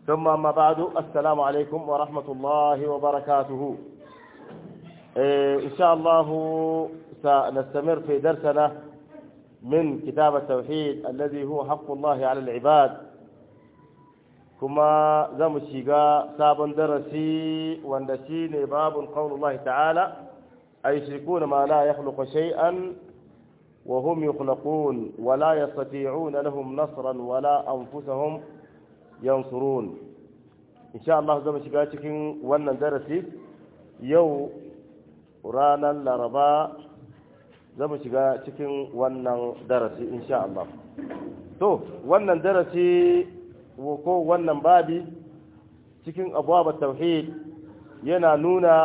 ثم ما بعد السلام عليكم ورحمة الله وبركاته إيه إن شاء الله سنستمر في درسنا من كتاب التوحيد الذي هو حق الله على العباد كما زم الشيقاء ساب درسي واندشين باب قول الله تعالى أيشركون ما لا يخلق شيئا وهم يخلقون ولا يستطيعون لهم نصرا ولا أنفسهم ينصرون إن شاء الله زم الشيقاء cikin wannan darasi yau ranar laraba za mu shiga cikin wannan darasi insha Allah to wannan darasi ko wannan babi cikin abuwa tauhid yana nuna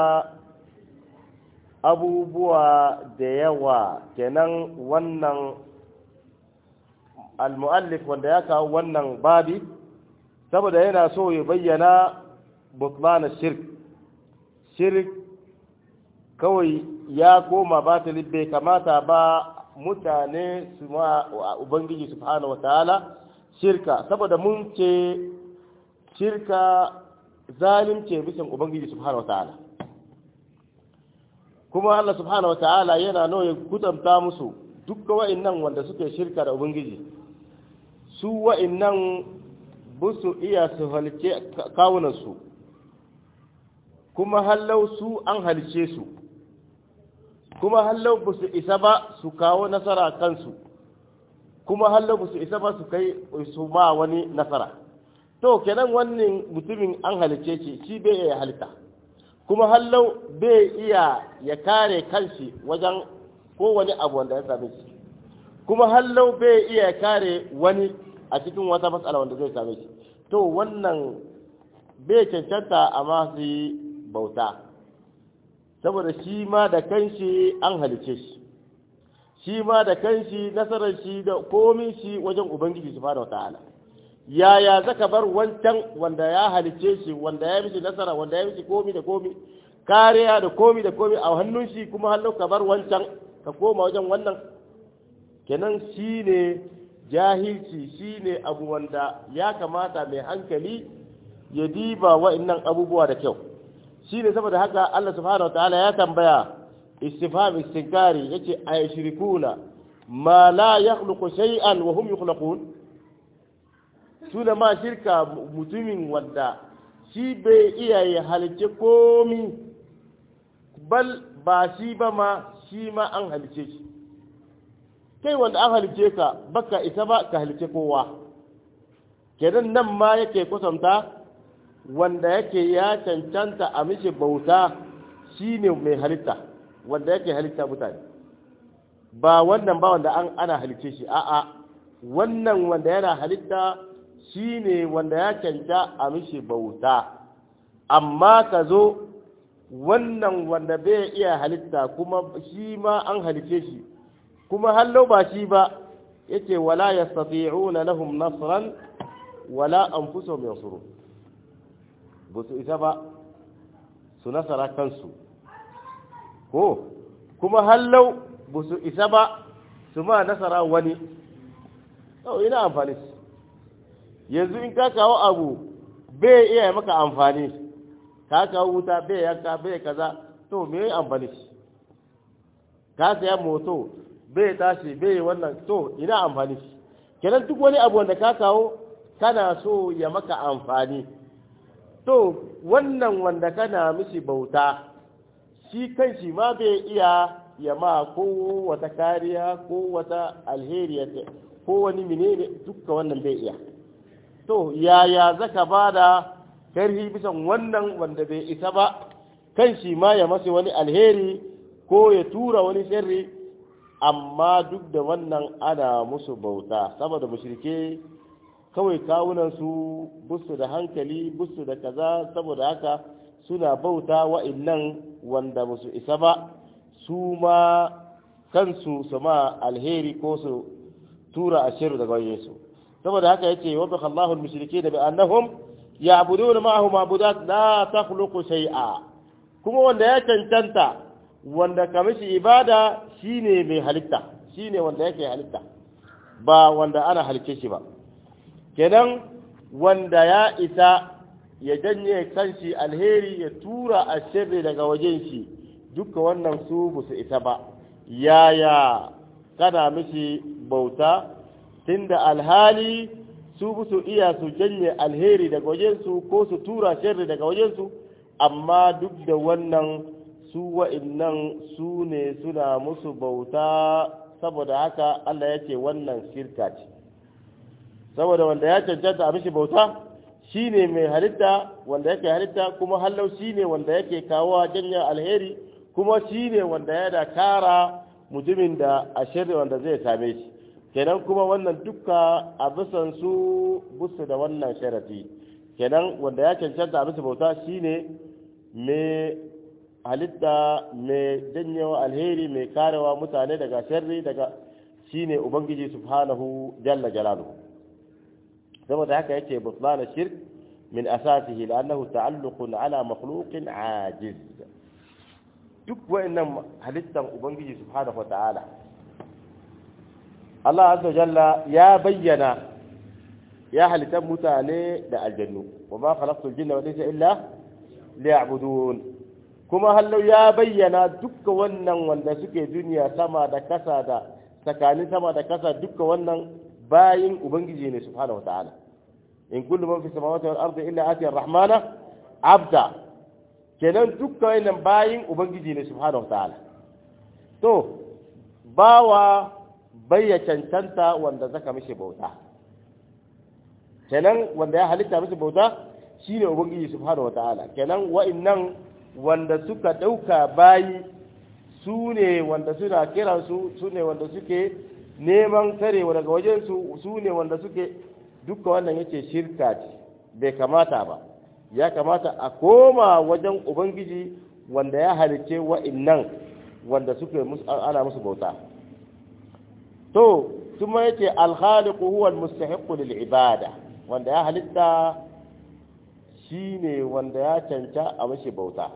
abubuwa da yawa kenan wannan al-mu'allif wanda ya kawo wannan babi saboda yana so ya bayyana butlan shirk shirk kawai ya koma batili bai kamata ba mutane su ma ubangiji subhanahu wataala shirka saboda mun ce shirka zalimce bisan ubangiji subhanahu wataala kuma Allah subhanahu wataala yana no ya kutanta musu dukkan wa'annan wanda suke shirka da ubangiji su wa'annan busu iya su halice kawunansu kuma hallau su an halice su kuma hallau ba su isa ba su kawo nasara kansu kuma hallau ba su isa ba su kai su ma wani nasara to kenan wannan mutumin an halice shi shi bai iya halitta kuma hallau bai iya ya kare kanshi wajen kowane abu wanda ya same shi kuma hallau bai iya ya kare wani a cikin wata matsala wanda zai same shi to wannan bai cancanta a masu bauta saboda shi ma da kanshi an halice shi shi ma da kanshi nasarar shi da komin shi wajen ubangiji subhanahu wataala yaya zaka bar wancan wanda ya halice shi wanda ya mishi nasara wanda ya mishi komi da komi kariya da komi da komi a hannun shi kuma hannun ka bar wancan ka koma wajen wannan kenan shine jahilci shine abu wanda ya kamata mai hankali ya diba wa'annan abubuwa da kyau shine saboda haka Allah subhanahu wataala ya tambaya istifham istinkari yace ayshirikuna ma la yakhluqu shay'an wa hum yukhlaqun suna ma shirka mutumin wanda shi bai iya ya halice komi bal ba shi ba ma shi ma an halice shi kai wanda an halice ka baka isa ba ka halice kowa kenan nan ma yake kusanta wanda yake ya cancanta a mishi bauta shine mai halitta wanda yake halitta mutane ba wannan ba wanda an ana halice shi a'a wannan wanda yana halitta shine wanda ya canta a mishi bauta amma ka zo wannan wanda bai iya halitta kuma shi ma an halice shi kuma hallo ba shi ba yace wala yastati'una lahum nasran wala anfusuhum yansurun ba su isa ba su nasara kansu ko kuma hallau ba su isa ba su ma nasara wani yau ina amfani su yanzu in ka kawo abu bai iya maka amfani ka kawo wuta bai yanka bai kaza to me yi amfani shi ka saya moto bai tashi bai wannan to ina amfani shi kenan duk wani abu wanda ka kawo kana so ya maka amfani to wannan wanda kana mishi bauta shi kan shi ma bai iya ya ma ko wata kariya ko wata alheri ko wani menene dukka wannan bai iya to yaya zaka bada karhi bisan wannan wanda bai isa ba kan shi ma ya masa wani alheri ko ya tura wani sharri amma duk da wannan ana musu bauta saboda mushrike kawai kawunansu busu da hankali busu da kaza saboda haka suna bauta wa'innan wanda musu isa ba su ma kansu su ma alheri ko su tura a shiru daga wajensu saboda haka yace wa baka Allahu al-mushrikeen bi annahum ya'buduna ma'ahu ma'budat la takhluqu shay'a kuma wanda ya cancanta wanda ka mishi ibada shine mai halitta shine wanda yake halitta ba wanda ana halicce shi ba kenan wanda ya isa ya janye kanshi alheri ya tura a shirri daga wajen shi duka wannan su ba su isa ba yaya kana mishi bauta tunda alhali su ba su iya su janye alheri daga wajensu ko su tura shirri daga wajensu amma duk da wannan su wa'innan su ne suna musu bauta saboda haka Allah ya ce wannan shirka ce saboda wanda ya cancanta a mishi bauta shi ne mai halitta wanda yake halitta kuma hallau shi ne wanda yake kawo janyen alheri kuma shi ne wanda ya da kara mutumin da a shirri wanda zai same shi kenan kuma wannan duka a bisan su busu da wannan sharafi kenan wanda ya cancanta a bisa bauta shine mai halitta mai janyewa alheri mai karewa mutane daga sharri daga shine ubangiji subhanahu jalla jalaluhu saboda haka yake butlana shirk min asasihi la'annahu ta'alluqun ala makhluqin ajiz duk wa'annan halittan ubangiji subhanahu wata'ala Allah azza jalla ya bayyana ya halittar mutane da aljannu wa ma khalaqtul jinna wal insa illa liya'budun kuma hallau ya bayyana dukkan wannan wanda suke duniya sama da kasa da tsakanin sama da kasa dukkan wannan bayin ubangiji ne subhanahu wata'ala in kullu man fi samawati wal ardi illa ati ar-rahmana abda kenan dukkan wannan bayin ubangiji ne subhanahu wata'ala to bawa bayya cancanta wanda zaka mishi bauta kenan wanda ya halitta mishi bauta shine ubangiji subhanahu wata'ala kenan wa'annan wanda suka dauka bayi su ne wanda suna kiransu su ne wanda suke neman karewa daga wajensu su ne wanda suke duka wannan yace shirka ce bai kamata ba ya kamata a koma wajen ubangiji wanda ya halice wa'innan wanda suke ana musu bauta to kuma yace alkhaliqu huwa almustahiqu lil ibada wanda ya halitta shine wanda ya canta a mashi bauta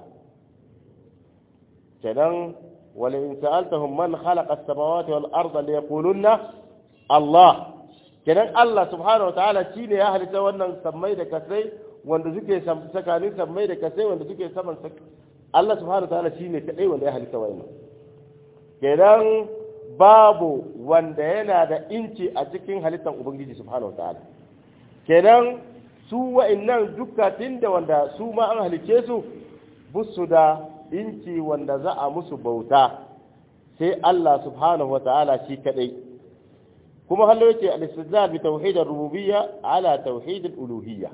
kenan ولئن سألتهم من خلق السماوات والأرض ليقولن الله kenan Allah subhanahu wa ta'ala shi ne ya halitta wannan sammai da kasai wanda suke tsakanin sammai da kasai wanda suke saman Allah subhanahu wa ta'ala shi ne kadai wanda ya halitta wannan kenan babu wanda yana da inci a cikin halittar ubangiji subhanahu wa ta'ala kenan su wa'annan dukkanin da wanda su ma an halice su busu da inci wanda za a musu bauta sai Allah subhanahu wa ta'ala shi kadai kuma hallo yake al-istidlal bi tauhid ar-rububiyya ala tauhid al-uluhiyya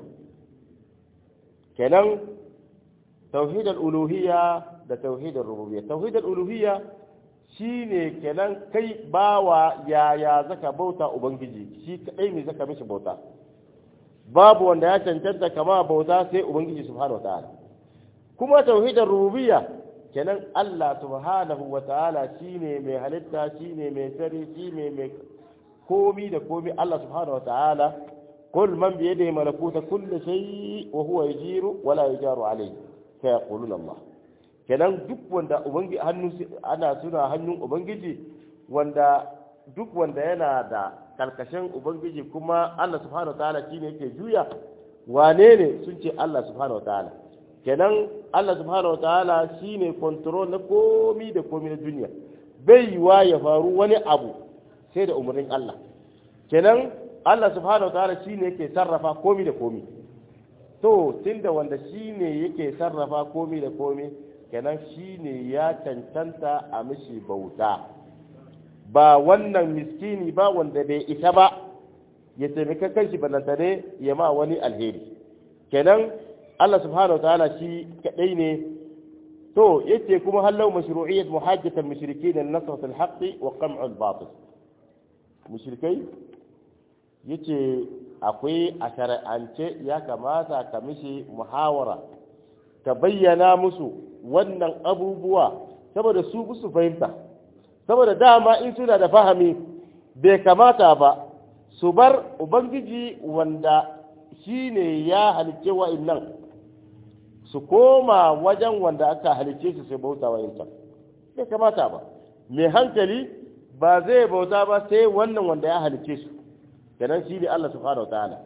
kenan tauhid al-uluhiyya da tauhid ar-rububiyya tauhid al-uluhiyya shine kenan kai bawa yaya zaka bauta ubangiji shi kadai ne zaka mishi bauta babu wanda ya cancanta kama bauta sai ubangiji subhanahu wa ta'ala kuma tauhidar rububiyya kenan Allah subhanahu wa ta'ala shine mai halitta shine mai sari shine mai komi da komi Allah subhanahu wa ta'ala kul man bi yadihi malakuta kulli shay wa huwa yajiru wa la yajaru alayhi fa yaquluna Allah kenan duk wanda ubangi hannu ana suna hannun ubangiji wanda duk wanda yana da karkashin ubangiji kuma Allah subhanahu wa ta'ala shine yake juya wane ne sun ce Allah subhanahu wa ta'ala kenan Allah subhanahu wataala shine control na komi da komi na duniya bai yiwa ya faru wani abu sai da umarnin Allah kenan Allah subhanahu wataala shine yake sarrafa komi da komi to tunda wanda shine yake sarrafa komi da komi kenan shine ya cancanta a mishi bauta ba wannan miskini ba wanda bai isa ba ya taimaka kanshi balantane ya ma wani alheri kenan Allah subhanahu wa ta'ala shi kadai ne to yace kuma hallau mashru'iyyat muhajjat al-mushrikeen an-nasrat al-haqq wa qam' al-batil mushrikai yace akwai a shar'ance ya kamata ka mishi muhawara ka bayyana musu wannan abubuwa saboda su su fahimta saboda dama in suna da fahami bai kamata ba su bar ubangiji wanda shine ya halicce wa'annan su koma wajen wanda aka halice su sai bauta wa yanka bai kamata ba mai hankali ba zai bauta ba sai wannan wanda ya halice su kenan shi ne Allah subhanahu wataala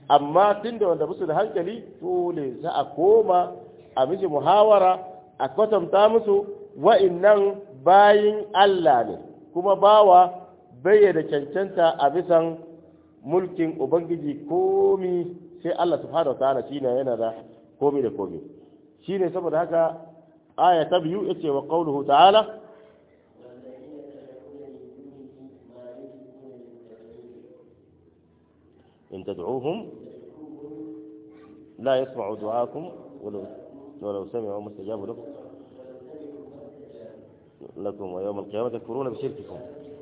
amma tunda wanda musu da hankali dole za a koma a miji muhawara a kwatanta musu wa'innan bayin Allah ne kuma bawa bayyana cancanta a bisan mulkin ubangiji komi sai Allah subhanahu wa ta'ala shine yana da komi da komi shine saboda haka aya ta biyu yace wa qauluhu ta'ala in tad'uuhum la yasma'u du'aakum walau ولو سمعوا ما استجابوا لكم لكم ويوم القيامة يكفرون بشرككم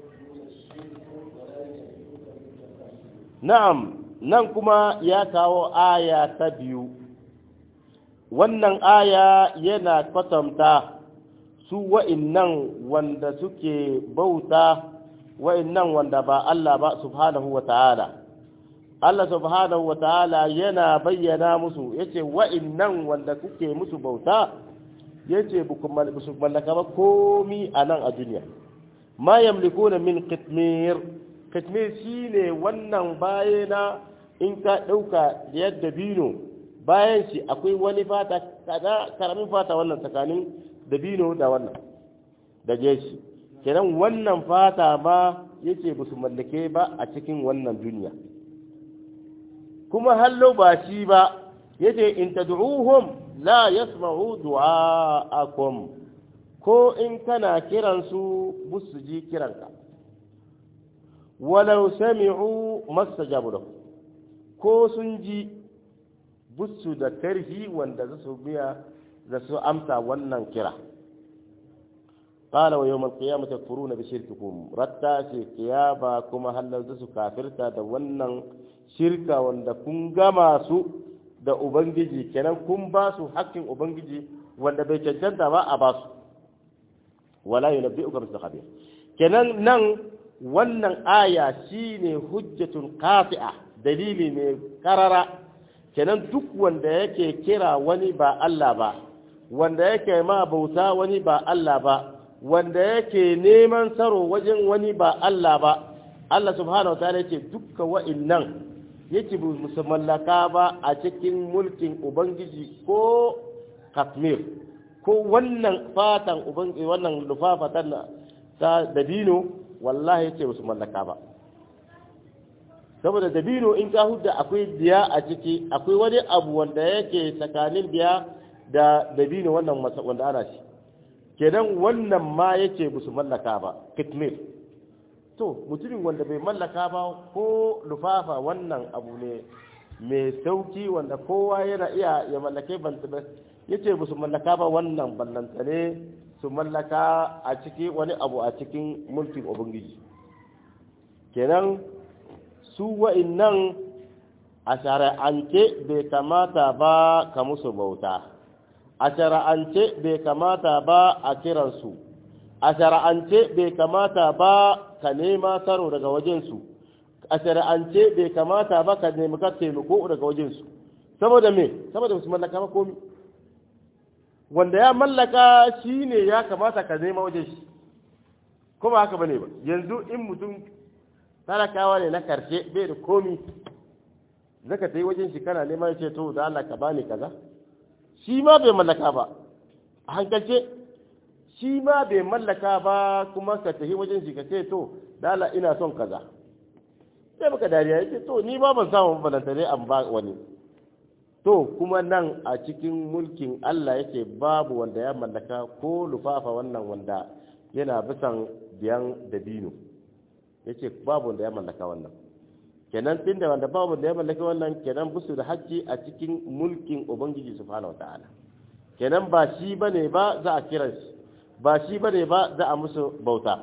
na'am nan kuma ya kawo aya ta biyu wannan aya yana kwatanta su wa'innan wanda suke bauta wa'innan wanda ba Allah ba subhanahu wa ta'ala Allah subhanahu wa ta'ala yana bayyana musu yace wa'innan wanda kuke musu bauta yace su mallaka ba komi a nan a duniya ma yamlikuna min qitmir katmir shi ne wannan bayana in ka ɗauka da yadda bino bayan shi akwai wani fata kada karamin fata wannan tsakanin da bino da wannan da jeshi kenan wannan fata ma yace ba su mallake ba a cikin wannan duniya kuma hallo ba shi ba yace in tad'uhum la yasma'u du'a'akum ko in kana kiransu busu ji kiranka walau sami'u mastajabu lahu ko sun ji busu da karhi wanda za su biya da su amsa wannan kira qala wa yawmal qiyamati yakfuruna bi shirkikum ratta ce kiyaba kuma halal za su kafirta da wannan shirka wanda kun gama su da ubangiji kenan kun ba su hakkin ubangiji wanda bai cancanta ba a ba su wala yunabbi'uka bi khabir kenan nan wannan aya shine hujjatun qati'a dalili ne karara kenan duk wanda yake kira wani ba Allah ba wanda yake ma bauta wani ba Allah ba wanda yake neman tsaro wajen wani ba Allah ba Allah subhanahu wa ta'ala yake dukka wa'innan yake musu mallaka ba a cikin mulkin ubangiji ko kafmir ko wannan fatan ubangiji wannan lufafatan ta dabino wallahi yace musu mallaka ba saboda dabino in ka hudda akwai diya a ciki akwai wani abu wanda yake tsakanin diya da dabino wannan wanda ana shi kenan wannan ma yake musu mallaka ba kitmir to mutumin wanda bai mallaka ba ko lufafa wannan abu ne mai sauki wanda kowa yana iya ya mallake banta yace musu mallaka ba wannan ballanta ne su mallaka a ciki wani abu a cikin mulkin ubangiji kenan su wa'innan a shari'ance bai kamata ba ka musu bauta a shari'ance bai kamata ba a kiransu a shari'ance bai kamata ba ka nema taro daga wajensu a shari'ance bai kamata ba ka nemi ka taimako daga wajensu saboda me saboda su mallaka ba komi wanda ya mallaka shi ne ya kamata ka nema wajen shi kuma haka bane ba yanzu in mutum talakawa ne na karshe bai da komi zaka ta yi wajen shi kana neman ce to da Allah ka bani kaza shi ma bai mallaka ba a hankalce shi ma bai mallaka ba kuma ka tafi wajen shi ka ce to da Allah ina son kaza sai baka dariya yake to ni ma ban samu balantane an ba wani to kuma nan a cikin mulkin Allah yake babu wanda ya mallaka ko lufafa wannan wanda yana bisan biyan dabino yace babu wanda ya mallaka wannan kenan din da wanda babu wanda ya mallaka wannan kenan busu da haƙƙi a cikin mulkin ubangiji subhanahu wataala kenan ba shi bane ba za a kiran shi ba shi bane ba za a musu bauta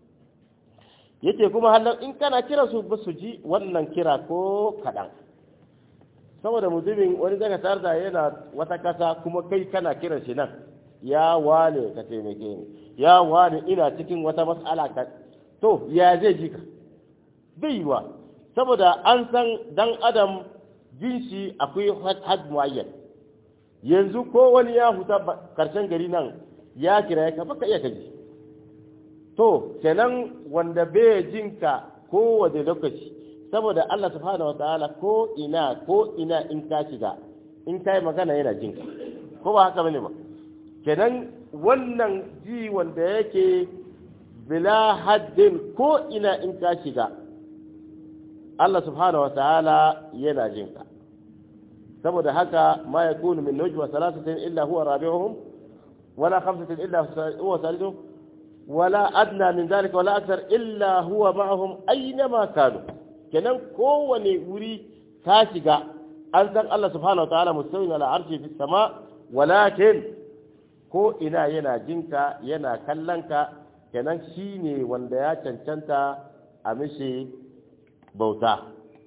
yace kuma hallan in kana kira su ba su ji wannan kira ko kaɗan saboda mutumin wani zaka tarda yana wata kasa kuma kai kana kiran shi nan ya wane ka taimake ni ya wane ina cikin wata mas'ala ka to ya zai ji ka bai yiwa saboda an san dan adam jinsi akwai had muayyan yanzu ko wani ya huta karshen gari nan ya kira ya baka iya kaji to kenan wanda bai jinka kowane lokaci saboda Allah subhanahu wa ta'ala ko ina ko ina in ka shiga in ka yi magana yana jin ka ko ba haka bane ba kenan wannan ji wanda yake bila haddin ko ina in ka shiga Allah subhanahu wa ta'ala yana jin ka saboda haka ma yakunu min najwa thalathatin illa huwa rabi'uhum wala khamsatin illa huwa thalithuhum wala adna min dhalika wala akthar illa huwa ma'ahum aynama kanu kenan kowane wuri ta shiga an san Allah subhanahu wa ta'ala mustawin ala arshi fi sama walakin ko ina yana jinka yana kallonka kenan shine wanda ya cancanta a mishi bauta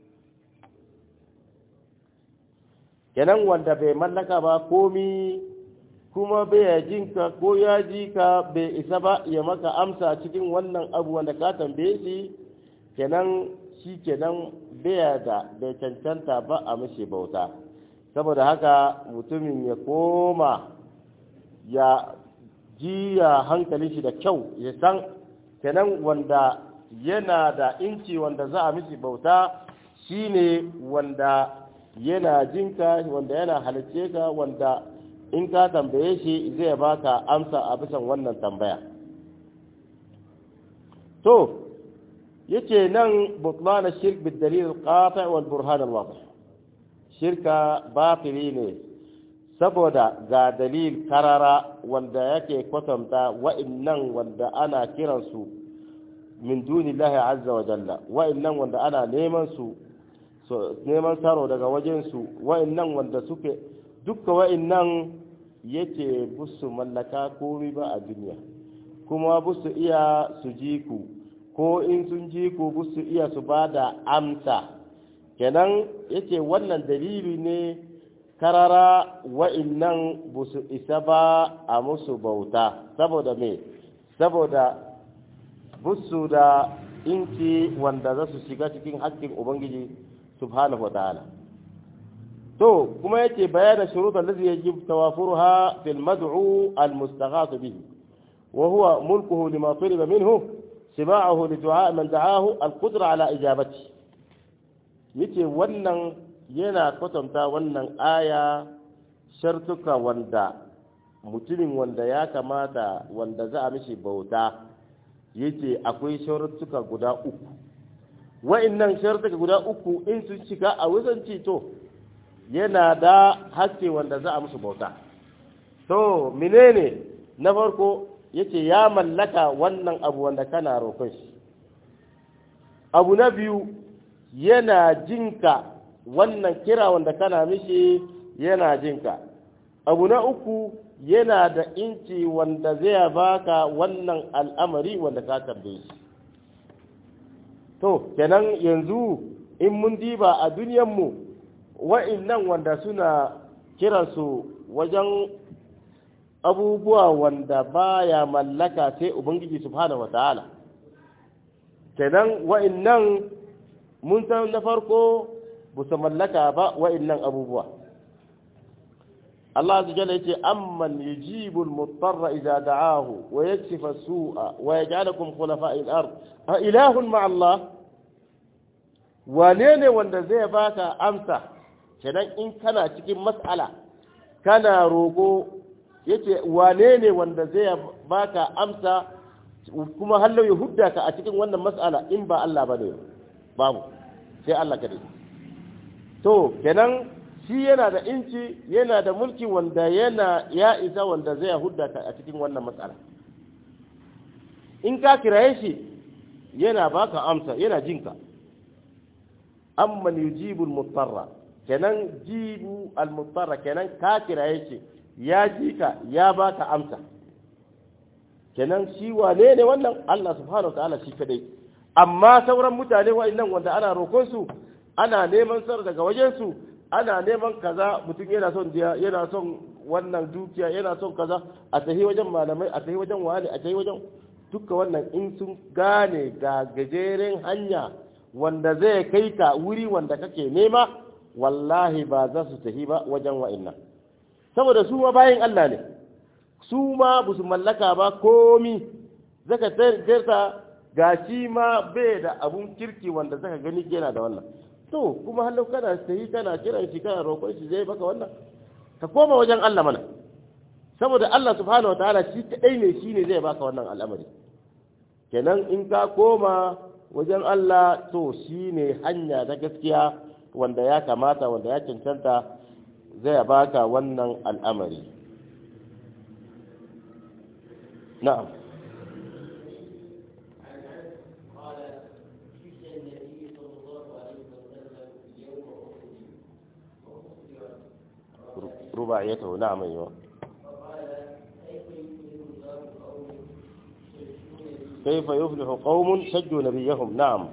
kenan wanda bai mallaka ba komi kuma bai jinka ko ya ji ka bai isa ba ya maka amsa cikin wannan abu wanda ka tambaye shi kenan shi kenan bai da bai cancanta ba a mishi bauta saboda haka mutumin ya koma ya jiya hankali shi da kyau ya san kenan wanda yana da inci wanda za a mishi bauta shine wanda yana jinka wanda yana halicce ka wanda in ka tambaye shi zai baka amsa a bisan wannan tambaya to yace nan butlan shirk bid dalil qati' wal burhan al wadih shirka batili ne saboda ga dalil karara wanda yake kwatanta wa'annan wanda ana kiransu min dunillahi azza wa jalla wa'annan wanda ana neman su neman saro daga wajen su wa'annan wanda suke dukka wa'annan yake busu mallaka komai ba a duniya kuma busu iya su ji ku ko in sun ji ku busu iya su ba da amsa kenan yace wannan dalili ne karara wa'innan busu isa ba a musu bauta saboda me saboda busu da inci wanda za su shiga cikin haƙƙin ubangiji subhanahu wa ta'ala to kuma yake bayanin shurut allazi yajib tawafuruha fil mad'u al mustaghath bihi wa huwa mulkuhu lima tuliba minhu siba'ahu li du'a man da'ahu al qudra ala ijabati yace wannan yana kwatanta wannan aya shartuka wanda mutumin wanda ya kamata wanda za a mishi bauta yace akwai shartuka guda uku wa'annan shartuka guda uku in sun cika a wasanci to yana da haske wanda za a musu bauta to menene na farko yace ya mallaka wannan abu wanda kana roƙon shi abu na biyu yana jinka wannan kira wanda kana mishi yana jinka abu na uku yana da inci wanda zai baka wannan al'amari wanda ka tambaye shi to kenan yanzu in mun diba a duniyanmu wa'innan wanda suna kiransu wajen abubuwa wanda baya mallaka sai ubangiji subhanahu wa ta'ala kenan wa'innan mun san na farko ba su mallaka ba wa'innan abubuwa Allah azza jalla yace amman yujibu al-muttarra idza da'ahu wa yakshifu as-su'a wa yaj'alukum khulafa'i al-ard a ilahun ma Allah wane ne wanda zai baka amsa kenan in kana cikin mas'ala kana rogo yace wane ne wanda zai baka amsa kuma hallau ya hudda ka a cikin wannan mas'ala in ba Allah bane babu sai Allah kadai to kenan shi yana da inci yana da mulki wanda yana ya isa wanda zai hudda ka a cikin wannan matsala in ka kiraye shi yana baka amsa yana jinka amma yujibul mutarra kenan jibu al mutarra kenan ka kiraye shi ya ji ka ya baka amsa kenan shi wane ne wannan Allah subhanahu wa ta'ala shi kadai amma sauran mutane wa'annan wanda ana roƙon su ana neman sar daga wajen su ana neman kaza mutum yana son diya yana son wannan dukiya yana son kaza a tahi wajen malamai a tahi wajen wani a tahi wajen duka wannan in sun gane ga gajeren hanya wanda zai kai ka wuri wanda kake nema wallahi ba za su tahi ba wajen wa'annan saboda su ma bayan Allah ne su ma ba su mallaka ba komi zaka tarta ga shi ma bai da abun kirki wanda zaka gani yana da wannan to kuma hallau kana sai kana kiran shi kana roƙon shi zai baka wannan ka koma wajen Allah mana saboda Allah subhanahu wataala shi kadai ne shine zai baka wannan al'amari kenan in ka koma wajen Allah to shine hanya ta gaskiya wanda ya kamata wanda ya cancanta zai baka wannan al'amari na'am رباعيته نعم أيوه كيف يفلح قوم شجوا نبيهم نعم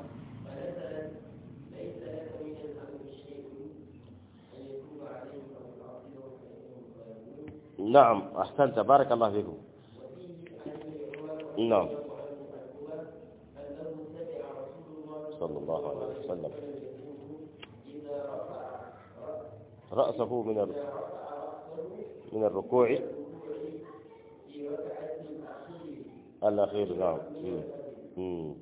نعم أحسنت بارك الله فيكم نعم صلى الله عليه وسلم رأسه من ال... من الركوع الأخير نعم مم.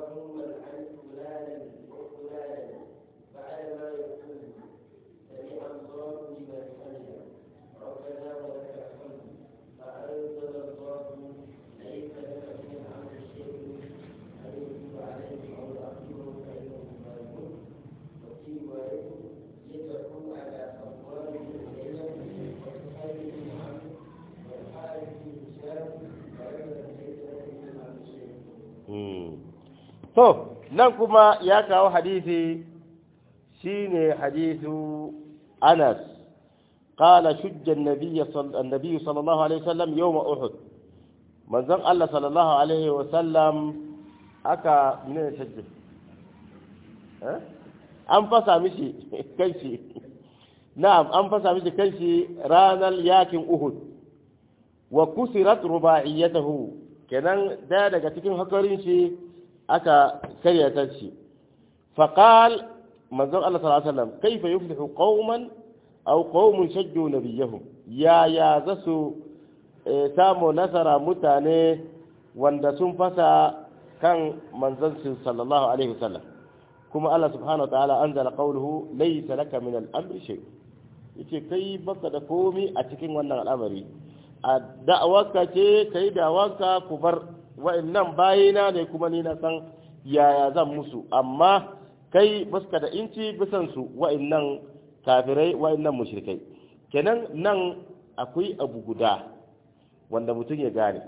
to nan kuma ya kawo hadisi shine hadisu Anas qala shujja an-nabiy an-nabiy sallallahu alaihi wasallam yawm Uhud manzon Allah sallallahu alaihi wasallam aka ne shajja eh an fasa mishi kanshi na'am an fasa mishi kanshi ranar yakin Uhud wa kusirat rubaiyatahu kenan daya daga cikin hakarin shi aka karyata shi faqal manzon Allah sallallahu alaihi wasallam kaifa yuflihu qauman aw qaumun shajju nabiyahum ya ya zasu samu nasara mutane wanda sun fasa kan manzon sallallahu alaihi wasallam kuma Allah subhanahu wa ta'ala anzala qawluhu laysa laka min al-amri shay yace kai baka da komi a cikin wannan al'amari a da'awarka ce kai da'awarka ku bar wa'annan bayina ne kuma ni na san yaya zan musu amma kai baska da inci bisan su wa'annan kafirai wa'annan mushrikai kenan nan akwai abu guda wanda mutum ya gane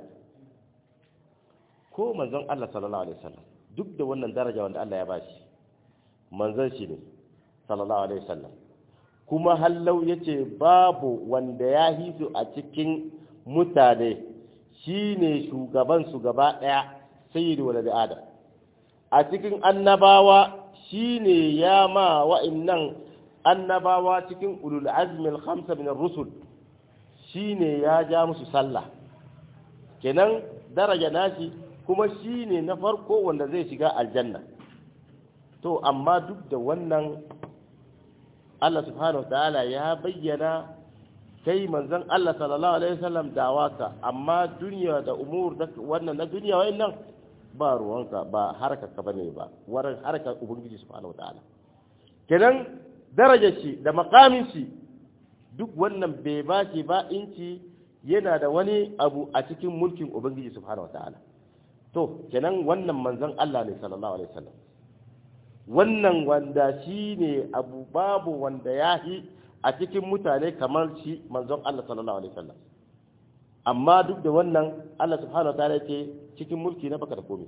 ko manzon Allah sallallahu alaihi wasallam duk da wannan daraja wanda Allah ya bashi manzon shi ne sallallahu alaihi wasallam kuma hallau yace babu wanda ya hisu a cikin mutane shi ne shugabansu gaba ɗaya sayyidu walad adam a cikin annabawa shi ne ya ma wa'innan annabawa cikin ulul azmil khamsa min rusul shi ne ya ja musu sallah kenan daraja nashi kuma shi ne na farko wanda zai shiga aljanna to amma duk da wannan Allah subhanahu wa ta'ala ya bayyana kai manzon Allah sallallahu alaihi wasallam dawaka amma duniya da umur da wannan na duniya wayannan ba ruwanka ba harka ka bane ba waran harka ubangiji subhanahu wataala kenan darajar shi da makamin shi duk wannan bai ba shi ba inci yana da wani abu a cikin mulkin ubangiji subhanahu wataala to kenan wannan manzon Allah ne sallallahu alaihi wasallam wannan wanda shi ne abu babu wanda ya yi a cikin mutane kamar shi manzon Allah sallallahu alaihi wasallam amma duk da wannan Allah subhanahu wataala ce cikin mulki na baka da komai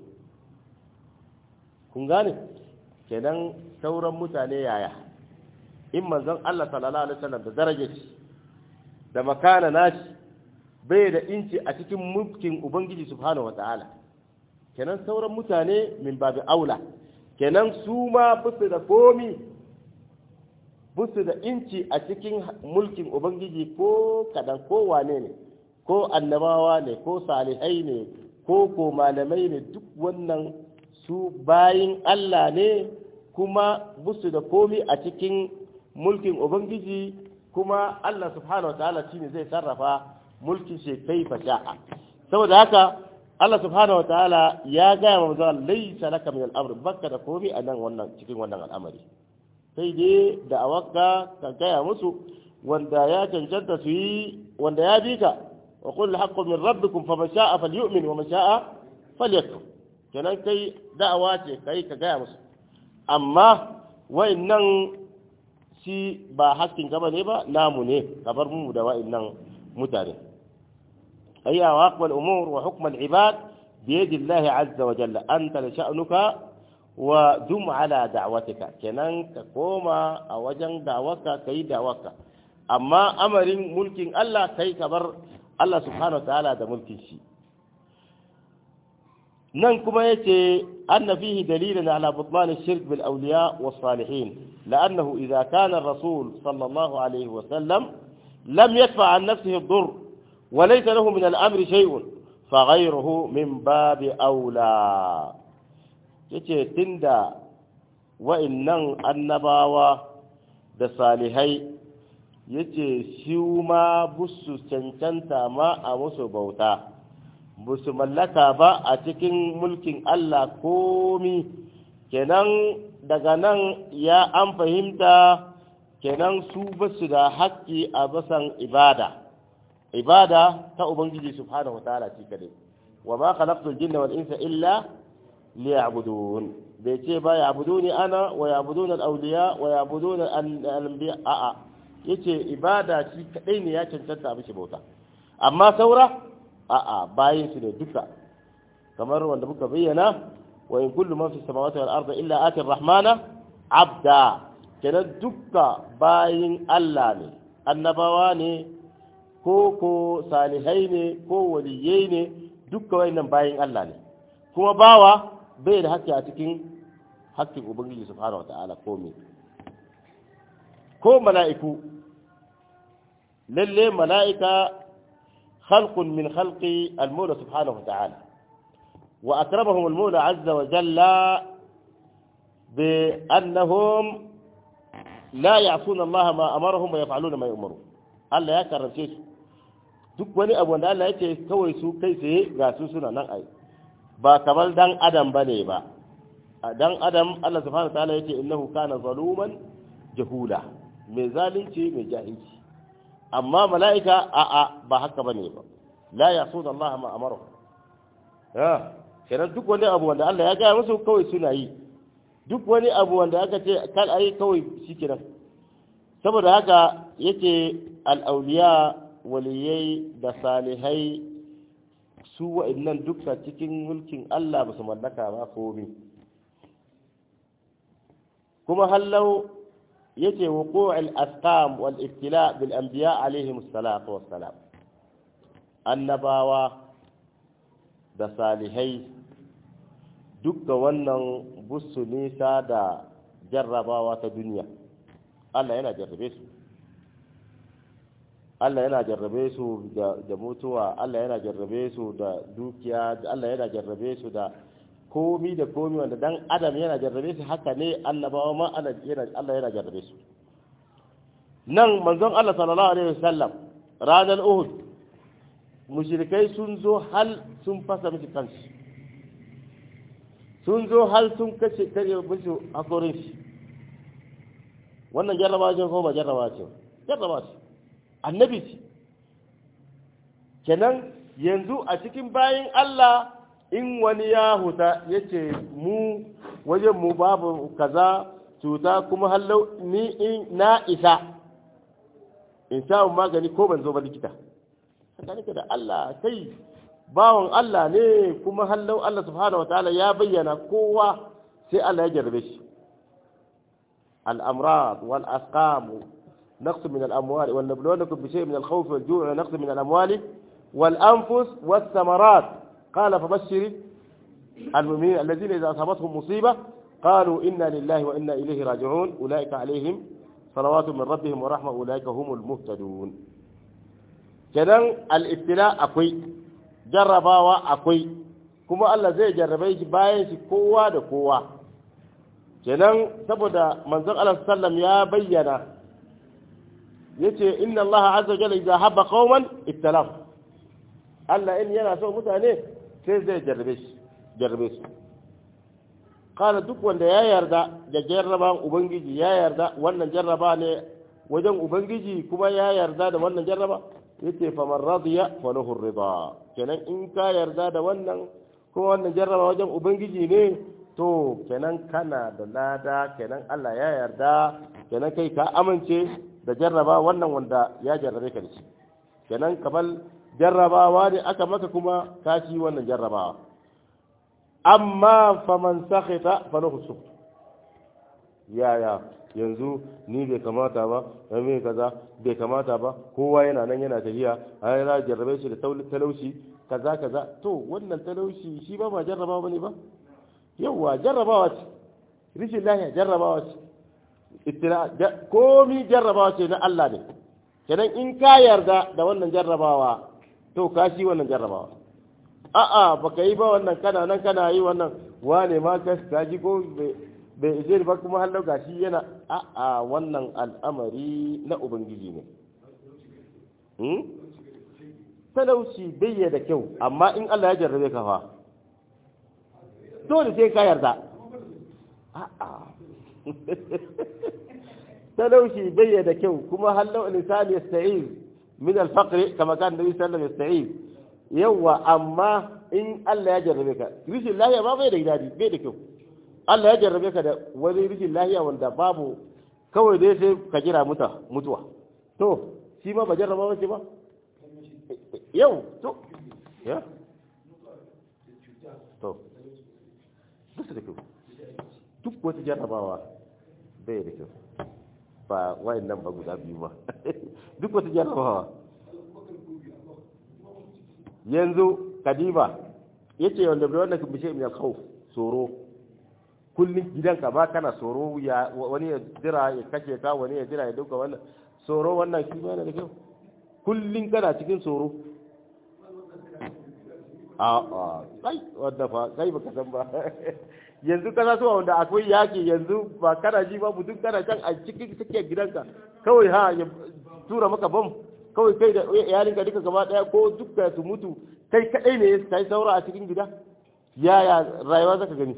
kun gane kenan sauran mutane yaya in manzon Allah sallallahu alaihi wasallam da darajar shi da makana nashi bai da inci a cikin mulkin ubangiji subhanahu wataala kenan sauran mutane min babu aula kenan su ma bisu da komi busu da inci a cikin mulkin ubangiji ko kadan ko wane ne ko annabawa ne ko salihai ne ko ko malamai ne duk wannan su bayin Allah ne kuma busu da komi a cikin mulkin ubangiji kuma Allah subhanahu wa ta'ala shine zai sarrafa mulkin shi kai fasha'a saboda haka Allah subhanahu wataala ya gaya wa manzo laysa laka min al-amr baka da komai a nan wannan cikin wannan al'amari sai dai da awaka ka gaya musu wanda ya cancanta su yi wanda ya bi ka wa qul haqqu min rabbikum faman sha'a falyu'min wa man sha'a falyakfur kenan kai da'awa ce kai ka gaya musu amma wayannan shi ba hakkin gaba ne ba namu ne kabar mu da wayannan mutane أي عواقب الأمور وحكم العباد بيد الله عز وجل أنت لشأنك ودم على دعوتك كنان كوما أوجن دعوك كي دعوك أما أمر ملك الله كي كبر الله سبحانه وتعالى ده ملك شيء ننكم يتي أن فيه دليل على بطلان الشرك بالأولياء والصالحين لأنه إذا كان الرسول صلى الله عليه وسلم لم يدفع عن نفسه الضر وليس له من الأمر شيء فغيره من باب أولى yace tunda wa'annan annabawa da salihai yace shi ma busu cancanta ma a musu bauta busu mallaka ba a cikin mulkin Allah komi kenan daga nan ya an fahimta kenan su basu da haƙƙi a basan ibada ibada ta ubangiji subhanahu wataala shi kadai wa ma khalaqtul jinna wal insa illa liya'budun bai ce ba ya'buduni ana wa ya'budun al-awliya wa ya'budun al-anbiya a'a yace ibada shi kadai ne ya cancanta a mishi bauta amma saura a'a bayin su ne duka kamar wanda muka bayyana wa in kullu man fi samawati wal ardi illa ati rahmana abda kenan dukka bayin Allah ne annabawa ne ko ko salihai ne ko waliyai ne dukkan wayannan bayin Allah ne kuma bawa bai da haƙƙi a cikin haƙƙin ubangiji subhanahu wata'ala ko me ko mala'iku lalle mala'ika khalqun min khalqi al-mawla subhanahu wata'ala wa akramahum al-mawla azza wa jalla bi annahum la ya'suna Allah ma amarahum wa yaf'aluna ma yu'marun Allah ya karance su duk wani abu wanda Allah yake kawai su kai tsaye ga su suna nan ai ba kamar dan adam bane ba dan adam Allah subhanahu wataala yake innahu kana zaluman jahula mai zalunci mai jahilci amma mala'ika a a ba haka bane ba la yasud Allah ma amara ya kenan duk wani abu wanda Allah ya gaya musu kawai suna yi duk wani abu wanda aka ce kal ayi kawai shikenan saboda haka yake al-awliya waliyai da salihai su wa'annan duka cikin mulkin Allah ba su mallaka ba komi kuma hallau yace wuqu'ul asqam wal ibtila bil anbiya alaihim salatu wassalam annabawa da salihai dukka wannan busu nisa da jarrabawa ta duniya Allah yana jarrabe su Allah yana jarrabe su da mutuwa Allah yana jarrabe su da dukiya Allah yana jarrabe su da komi da komi wanda dan adam yana jarrabe su haka ne annabawa ma Allah yana jarrabe su nan manzon Allah sallallahu alaihi wasallam ranar Uhud mushrikai sun zo hal sun fasa miki kansu sun zo hal sun kace kare musu hakorin shi wannan jarraba ce ko ba jarraba ce jarraba ce annabi ce kenan yanzu a cikin bayan Allah in wani ya huta ya ce mu wajen mu babu kaza cuta kuma hallau ni in na isa in samun magani ko ban zo ba likita tsakaninka da Allah kai bawan Allah ne kuma hallau Allah subhanahu wa ta'ala ya bayyana kowa sai Allah ya jarrabe shi al-amrad wal asqam نقص من الأموال ولنبلونكم بشيء من الخوف والجوع ونقص من الأموال والأنفس والثمرات قال فبشر المؤمنين الذين إذا أصابتهم مصيبة قالوا إنا لله وإنا إليه راجعون أولئك عليهم صلوات من ربهم ورحمة أولئك هم المهتدون كذا الابتلاء أقوي جرباوا أقوي كما الله زي جربيش بايش قوة دا قوة كذا سبدا منزل الله صلى الله عليه وسلم يا بينا yace inna Allah azza wa jalla idza habba qauman ibtalahu Allah in yana so mutane sai zai jarrabe shi jarrabe su kala duk wanda ya yarda da jarraba ubangiji ya yarda wannan jarraba ne wajen ubangiji kuma ya yarda da wannan jarraba yace faman radiya falahu rida kenan in ka yarda da wannan kuma wannan jarraba wajen ubangiji ne to kenan kana da lada kenan Allah ya yarda kenan kai ka amince da jarraba wannan wanda ya jarrabe ka da shi kenan kamar jarrabawa ne aka maka kuma ka ci wannan jarrabawa amma faman sakhita falahu sukt yaya yanzu ni bai kamata ba ya mai kaza bai kamata ba kowa yana nan yana tafiya a yana jarrabe shi da talauci kaza kaza to wannan talauci shi ba ma jarrabawa bane ba yawwa jarrabawa ce rishin lahiya jarrabawa ce ittila komi jarrabawa ce na Allah ne kenan in ka yarda da wannan jarrabawa to ka shi wannan jarrabawa a'a baka yi ba wannan kana nan kana yi wannan wane ma ka ji ko bai ije ba kuma hallau gashi yana a'a wannan al'amari na ubangiji ne talauci bai da kyau amma in Allah ya jarrabe ka fa dole sai ka yarda a'a talauci bai da kyau kuma hallau insan yasta'iz min al-faqr kama kan nabi sallallahu alaihi wasallam yasta'iz yawa amma in Allah ya jarrabe ka rishin lahiya ba bai da dadi bai da kyau Allah ya jarrabe ka da wani rishin lahiya wanda babu kawai dai sai ka jira muta mutuwa to shi ma ba jarraba ba ce ba yau to ya to duk da kyau duk wata jarrabawa bai da kyau ba wayan nan ba guda biyu ba duk wata jarrabawa yanzu kadiba yace wanda bai wannan bishe min al-khawf tsoro kullum gidanka ba kana tsoro ya wani ya jira ya kashe ka wani ya jira ya dauka wannan tsoro wannan shi ba da kyau kullum kana cikin tsoro a a kai wanda fa kai baka san ba yanzu kana so wanda akwai yaki yanzu ba kana ji ba mutum kana can a cikin cikin gidanka kawai ha ya tura maka bam kawai kai da iyalinka duka gaba daya ko duka su mutu kai kadai ne kai saura a cikin gida yaya rayuwa zaka gani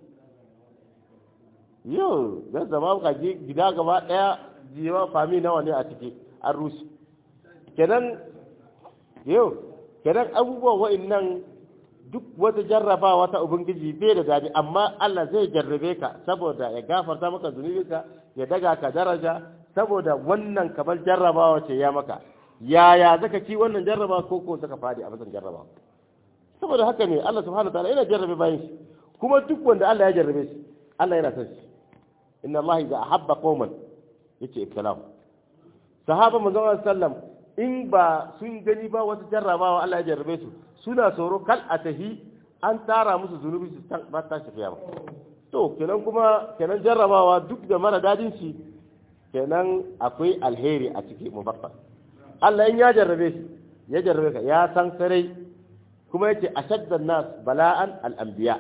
yau zan zama ka je gida gaba daya jiwa fami nawa ne a ciki an rushe kenan yau kenan abubuwan wa'annan duk wata jarrabawa ta ubangiji bai da dadi amma Allah zai jarrabe ka saboda ya gafarta maka zunubinka ya daga ka daraja saboda wannan kamar jarrabawa ce ya maka yaya zaka ci wannan jarrabawa ko ko zaka fadi a matsayin jarrabawa saboda haka ne Allah subhanahu wataala yana jarrabe bayan shi kuma duk wanda Allah ya jarrabe shi Allah yana son shi inna Allah idza ahabba qauman yace ibtalahu sahaba manzon Allah sallam in ba sun gani ba wata jarrabawa Allah ya jarrabe su suna tsoro kal a tahi an tara musu zunubi su ba ta shi kiyama to kenan kuma kenan jarrabawa duk da mara dadin shi kenan akwai alheri a ciki mubaffar Allah in ya jarrabe shi ya jarrabe ka ya san sarai kuma yace ashaddan nas bala'an al-anbiya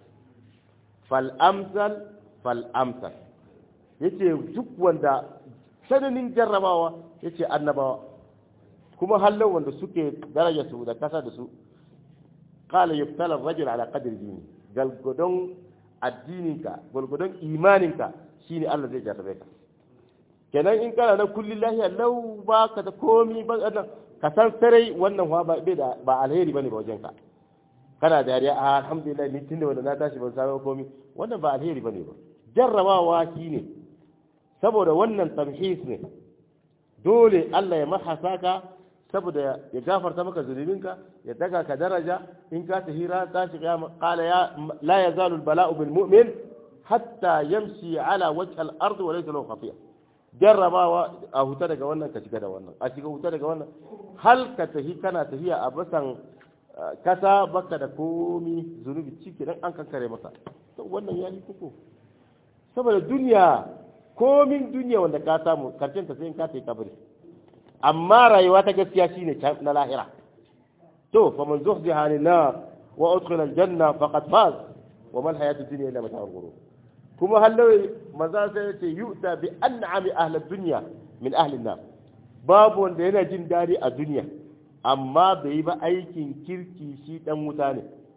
fal amsal fal amsal yace duk wanda sananin jarrabawa yace annabawa kuma hallo wanda suke daraja su da kasa da su qala yuftala ar-rajul ala qadri dini galgodon addininka galgodon imaninka shine Allah zai jarrabe ka kenan in kana na kullin lahiya lau ba ka da komi ba ka san sarai wannan fa ba da ba alheri bane ba wajenka kana dariya a alhamdulillah ni tunda wanda na tashi ban samu komi wannan ba alheri bane ba jarrabawa shine saboda wannan tamhis ne dole Allah ya mahasa ka saboda ya gafarta maka zunubinka ya daga ka daraja in ka tahira ta shiga qala ya la yazalu al-bala'u bil mu'min hatta yamshi ala wajhi al-ard wa laysa lahu khati'a jarrabawa a huta daga wannan ka shiga da wannan a shiga huta daga wannan hal ka tahi kana tahiya a basan kasa baka da komi zunubi ciki dan an kankare maka to wannan ya yi kuku saboda duniya komin duniya wanda ka samu karshen ta sai in ka tayi kabari amma rayuwa ta gaskiya shine na lahira to fa man zuhziha anin nar wa udkhila aljanna faqad faz wa mal hayatu dunya illa mata'ul ghurur kuma hallawai maza sai ya ce yu'ta bi an'ami ahli dunya min ahli nar babu wanda yana jin dadi a duniya amma bai yi ba aikin kirki shi dan wuta ne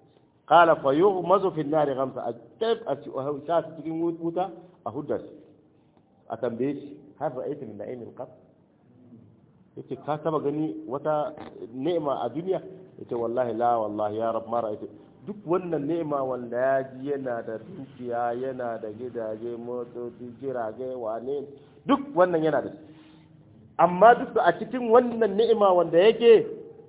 qala fa yughmazu fi an-nar ghamsa a tab a sa cikin wuta a huddas a tambaye shi har ra'aytu min na'imin qab yace ka taba gani wata ni'ima a duniya yace wallahi la wallahi ya rab ma ra'aytu duk wannan ni'ima wanda ya ji yana da dukiya yana da gidaje motoci jirage wane duk wannan yana da amma duk a cikin wannan ni'ima wanda yake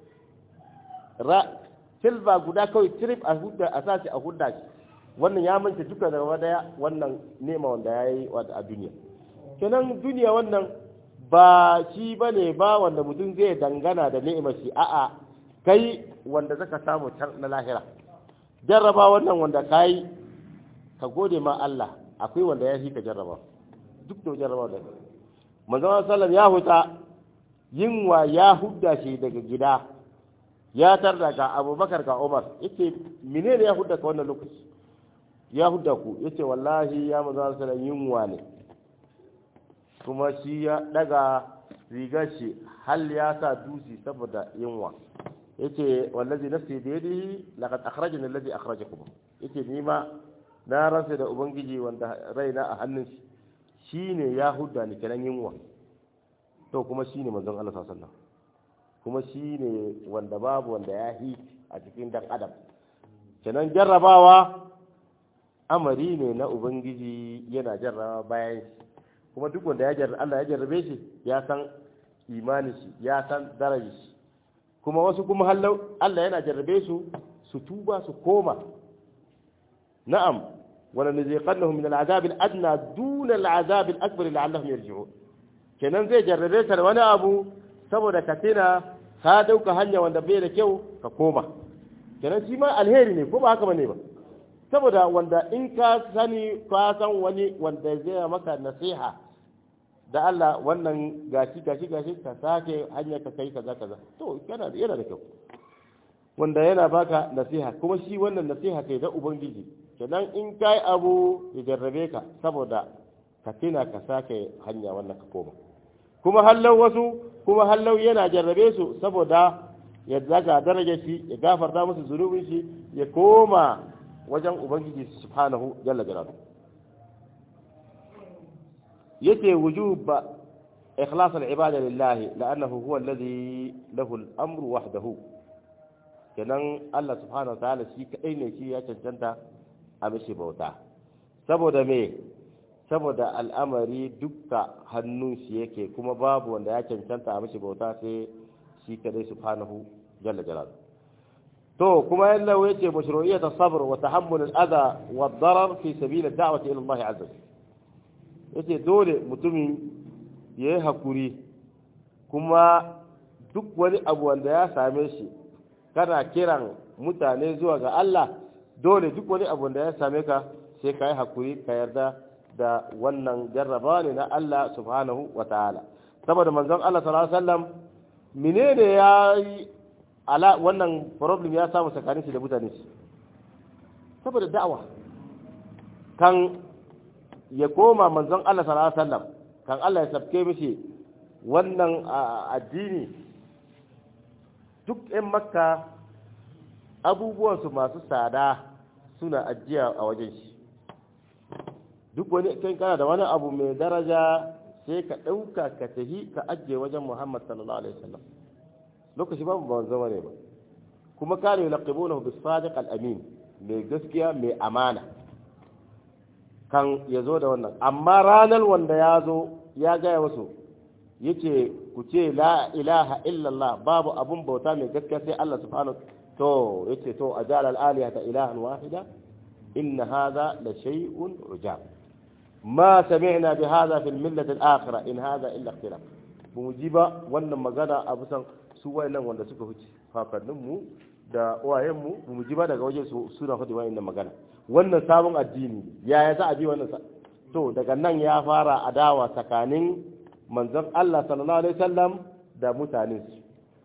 silva guda kawai trip a hudda a sashi a hudda shi wannan ya manta duka da wadaya wannan ni'ima wanda ya yi a duniya kenan duniya wannan ba shi ba ne ba wanda mutum zai dangana da ni'imar shi a'a kai wanda zaka samu can na lahira jarraba wannan wanda ka yi ka gode ma Allah akwai wanda ya fi ka jarraba duk da jarraba da manzon sallam ya huta yinwa ya hudda shi daga gida ya tarda ga abubakar ga umar yace menene ya hudda ka wannan lokaci ya hudda ku yace wallahi ya manzon sallam yinwa ne kuma shi ya daga rigar shi hal ya sa dusi saboda yinwa yace wallazi nafsi da yadihi laqad akhrajani alladhi akhrajakum yace ni ma na rasa da ubangiji wanda raina a hannun shi shine ya hudda ni kenan yunwa to kuma shine manzon Allah sallallahu alaihi wasallam kuma shine wanda babu wanda ya hi a cikin dan adam kenan jarrabawa amari ne na ubangiji yana jarraba bayan shi kuma duk wanda ya jarrabe Allah ya jarrabe shi ya san imanin shi ya san darajar shi kuma wasu kuma hallau Allah yana jarrabe su su tuba su koma na'am wala nuziqannahum min al'azab al'adna duna al'azab al'akbar la'allahum yarji'un kenan zai jarrabe ka da wani abu saboda ka tina ka dauka hanya wanda bai da kyau ka koma kenan shi ma alheri ne ko ba haka bane ba saboda wanda in ka sani ka san wani wanda zai maka nasiha da Allah wannan gashi gashi gashi ka sake hanya ka kai kaza kaza to yana yana da kyau wanda yana baka nasiha kuma shi wannan nasiha kai da ubangiji kenan in kai abu ya jarrabe ka saboda ka tina ka sake hanya wannan ka koma kuma hallau wasu kuma hallau yana jarrabe su saboda ya zaga daraja shi ya gafarta musu zunubin shi ya koma wajen ubangiji subhanahu jalla jalaluhu يتي وجوب إخلاص العبادة لله لأنه هو الذي له الأمر وحده kenan Allah subhanahu ta'ala shi kaɗai ne shi ya cancanta a mishi bauta saboda me saboda al'amari dukka hannun shi yake kuma babu wanda ya cancanta a mishi bauta sai shi kaɗai subhanahu jalla jalal to kuma yalla yace mashru'iyyat as-sabr wa tahammul al-adha wa ad-darar fi sabil ad-da'wati ila Allah azza yace dole mutumin ya yi hakuri kuma duk wani abu wanda ya same shi kana kiran mutane zuwa ga Allah dole duk wani abu wanda ya same ka sai ka yi hakuri ka yarda da wannan jarraba ne na Allah subhanahu wa ta'ala saboda manzon Allah sallallahu alaihi wasallam menene ya yi ala wannan problem ya samu tsakanin shi da mutane shi saboda da'awa kan ya koma manzon Allah sallallahu alaihi wasallam kan Allah ya sabke mishi wannan addini duk ɗan makka abubuwansu masu tsada suna ajiya a wajen shi duk wani kan kana da wani abu mai daraja sai ka ɗauka ka tafi ka ajiye wajen Muhammad sallallahu alaihi wasallam lokaci babu ban zama ne ba kuma kare laqibunahu bis sadiq al amin mai gaskiya mai amana kan ya zo da wannan amma ranar wanda ya zo ya gaya wasu yace ku ce la ilaha illallah babu abun bauta mai gaskiya sai Allah subhanahu to yace to ajal al alihata ilahan wahida inna hadha la shay'un ujab ma sami'na bi hadha fil millati al akhirah in hadha illa ikhtilaf bu ji ba wannan magana a bisan su wayannan wanda suka huce kakannin mu da uwayen mu bu ji ba daga wajen su suna faɗi wayannan magana wannan sabon addini yaya za a bi wannan to daga nan ya fara adawa tsakanin manzon Allah sallallahu alaihi wasallam da mutanen su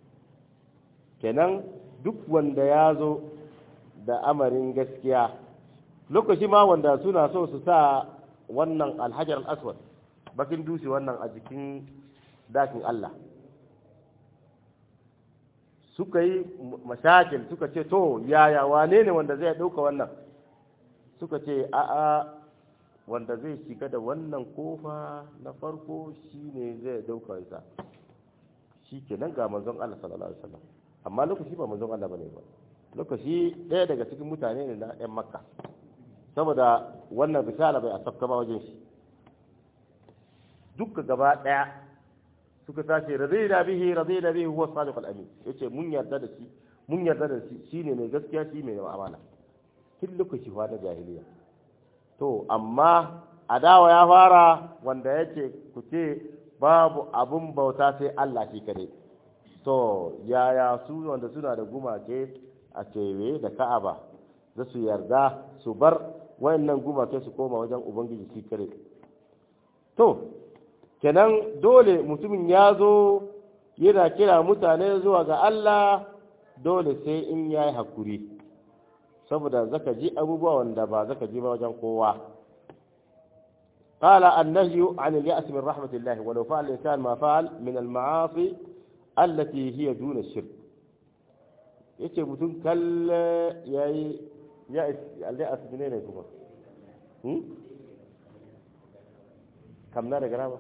kenan duk wanda ya zo da amarin gaskiya lokaci ma wanda suna so su sa wannan alhajar al-aswad bakin dusi wannan a jikin dakin Allah suka yi mashakil suka ce to yaya wane ne wanda zai ɗauka wannan suka ce a'a wanda zai shiga da wannan kofa na farko shine zai ɗauka ita shi kenan ga manzon Allah sallallahu alaihi wasallam amma lokaci ba manzon Allah bane ba lokaci ɗaya daga cikin mutane ne na 'yan makka saboda wannan risala bai asafka ba wajen shi duka gaba ɗaya suka tashi radina bihi radina bihi huwa sadiq al-amin yace mun yarda da shi mun yarda da shi shine mai gaskiya shi mai amana tun lokaci fa na jahiliya to amma adawa ya fara wanda yace ku ce babu abun bauta sai Allah shi kadai to yaya su wanda suna da gumake a kewaye da Ka'aba za su yarda su bar wayannan gumake su koma wajen ubangiji shi kare to kenan dole mutumin ya zo yana kira mutane zuwa ga Allah dole sai in ya yi hakuri saboda zaka ji abubuwa wanda ba zaka ji ba wajen kowa قال النهي عن اليأس من رحمة الله ولو فعل الإنسان ما فعل من المعاصي التي هي دون الشرك yace mutum kalle ya yi ya asibine ne kuma kamna da garama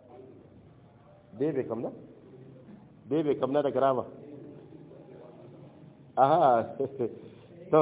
bebe kamna bebe kamna da garama aha to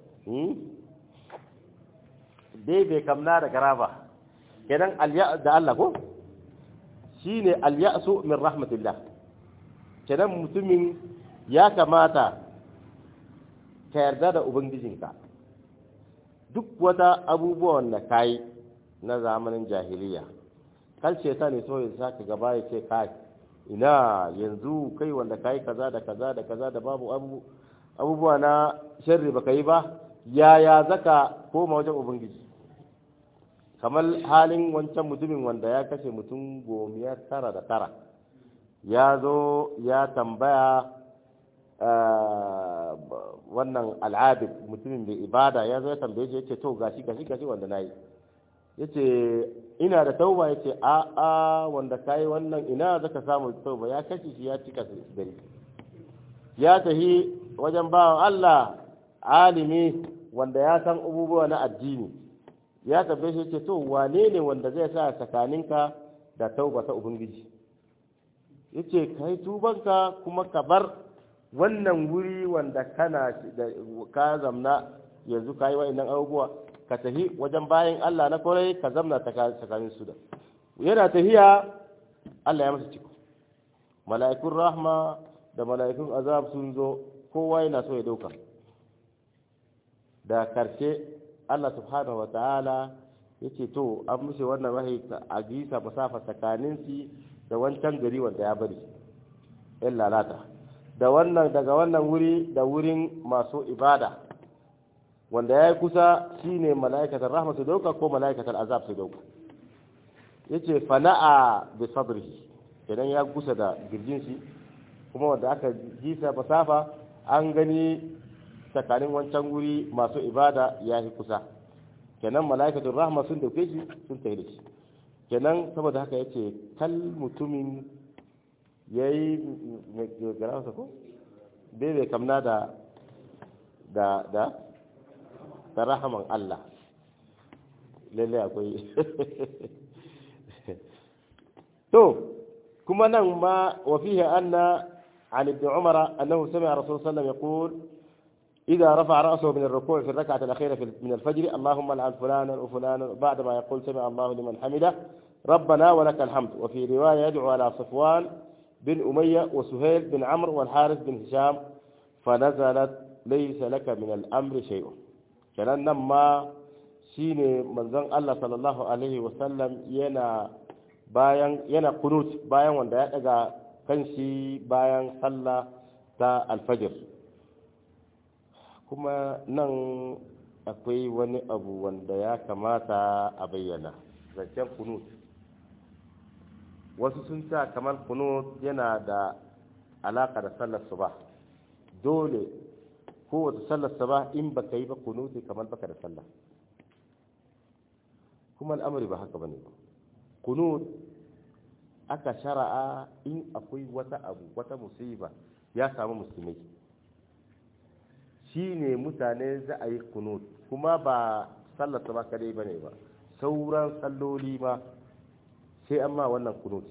bebe kamna da garama kenan alya da Allah ko shine alya'su min rahmatillah kenan mutumin ya kamata ka yarda da ubangijinka duk wata abubuwan da ka yi na zamanin jahiliya kalce ta ne so ya saka gaba ya ce kai ina yanzu kai wanda ka yi kaza da kaza da kaza da babu abubuwa na sharri baka yi ba yaya zaka koma wajen ubangiji kamar halin wancan mutumin wanda ya kashe mutum gomiya tara da tara ya zo ya tambaya wannan al'abid mutumin da ibada ya zo ya tambaye shi yace to gashi gashi gashi wanda nayi yace ina da tauba yace a a wanda kai wannan ina zaka samu tauba ya kashe shi ya cika dare ya tahi wajen bawan Allah alimi wanda ya san abubuwa na addini ya tambaye shi yace to wane ne wanda zai sa tsakaninka da tauba ta ubangiji yace kai tubanka kuma ka bar wannan wuri wanda kana da ka zamna yanzu kayi wa'annan abubuwa ka tafi wajen bayan Allah na kwarai ka zamna tsakanin su da yana tafiya Allah ya masa ciko mala'ikun rahma da mala'ikun azab sun zo kowa yana so ya dauka da karshe Allah subhanahu wa ta'ala ya ce to an mushe wannan wahayi a gisa masafa tsakanin si da wancan gari wanda ya bari in lalata da wannan daga wannan wuri da wurin masu ibada wanda ya yi kusa shine mala'ikatar rahma su dauka ko mala'ikatar azab su dauka yace fana'a bi sadrihi idan ya kusa da girjin shi kuma wanda aka jisa masafa an gani tsakanin wancan wuri masu ibada ya yi kusa kenan mala'ikatar rahma sun dauke shi sun tafi da shi kenan saboda haka yace kal mutumin ya yi garansa ko bai kamna da da da da rahaman Allah lalle akwai to kuma nan ma wa fihi anna عن ابن عمر أنه سمع رسول الله صلى الله عليه وسلم يقول إذا رفع رأسه من الركوع في الركعة الأخيرة من الفجر اللهم لعن فلانا وفلانا بعدما يقول سمع الله لمن حمده ربنا ولك الحمد وفي رواية يدعو على صفوان بن أمية وسهيل بن عمرو والحارث بن هشام فنزلت ليس لك من الأمر شيء كان ما shine manzon Allah sallallahu alaihi wasallam yana bayan yana kunut bayan wanda ya daga kanshi bayan sallah ta alfajir kuma nan akwai wani abu wanda ya kamata a bayyana zancen kunut wasu sun sa kamar kunut yana da alaka da sallar suba dole kowace sallar suba in baka yi ba kunuti kamar baka da sallah kuma al'amari ba haka bane kunut aka shara'a in akwai wata abu wata musiba ya samu musulmai shi ne mutane za a yi kunut kuma ba sallata ba kadai ba ne ba sauran salloli ma sai an ma wannan kunut